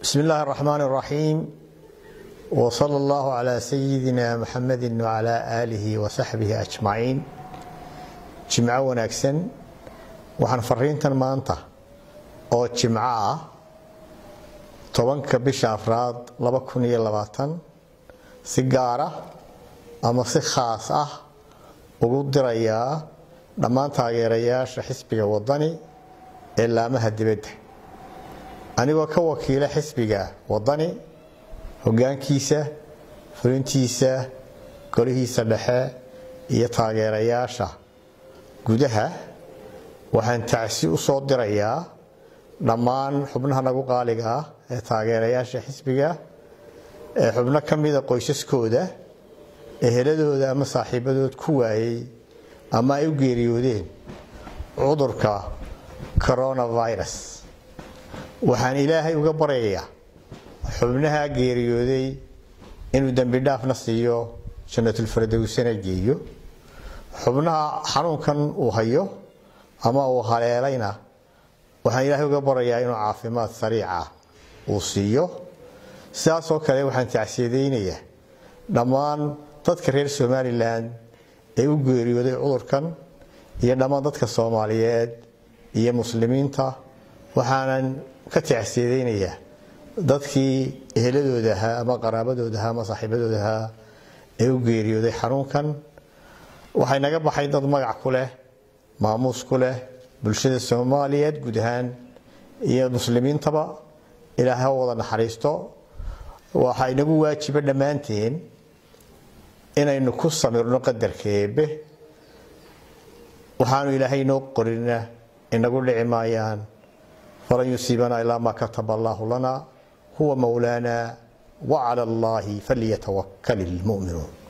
بسم الله الرحمن الرحيم وصلى الله على سيدنا محمد وعلى آله وصحبه أجمعين جمعة wanaagsan waxaan fariintan maanta oo jimco ah tobanka bisha afraad laba kun iyo labaatan si gaara ama si khaas ah ugu dirayaa dhammaan taageerayaasha xisbiga wadani ee laamaha dibadda anigoo ka wakiila xisbiga wadani hogaankiisa fulintiisa golihiisa dhexe iyo taageerayaasha gudaha waxaan tacsi u soo dirayaa dhammaan xubnaha nagu qaaliga ah ee taageerayaasha xisbiga ee xubno ka mida qoysaskooda eheladooda ama saaxiibadood ku waayey ama ay u geeriyoodeen cudurka coronavirus waxaan ilaahay uga baryayaa xubnaha geeriyooday inuu dembi dhaafna siiyo jannatulfardowsana geeyo xubnaha xanuunkan uu hayo ama uu haleelayna waxaan ilaahay uga barayaa inuu caafimaad sariica uu siiyo sidaasoo kale waxaan tacsiyadaynayaa dhammaan dadka reer somalilan ee u geeriyooday cudurkan iyo dhammaan dadka soomaaliyeed iyo muslimiinta waxaanan ka tacsiyadaynayaa dadkii eheladooda ahaa ama qaraabadooda ahaa ama saaxiibadooda ahaa ee u geeriyooday xanuunkan waxay naga baxay dad magac ku leh maamuus ku leh bulshada soomaaliyeed guud ahaan iyo muslimiintaba ilaahay ha wada naxariisto waxaa inagu waajiba dhammaanteen inaynu ku samirno qadarka eebbe waxaanu ilaahay inoo qorina inagu dhici maayaan falan yusiibanaa ilaa maa kataba allaahu lana huwa mowlaana wacala allaahi falyatawakal ilmu'minuun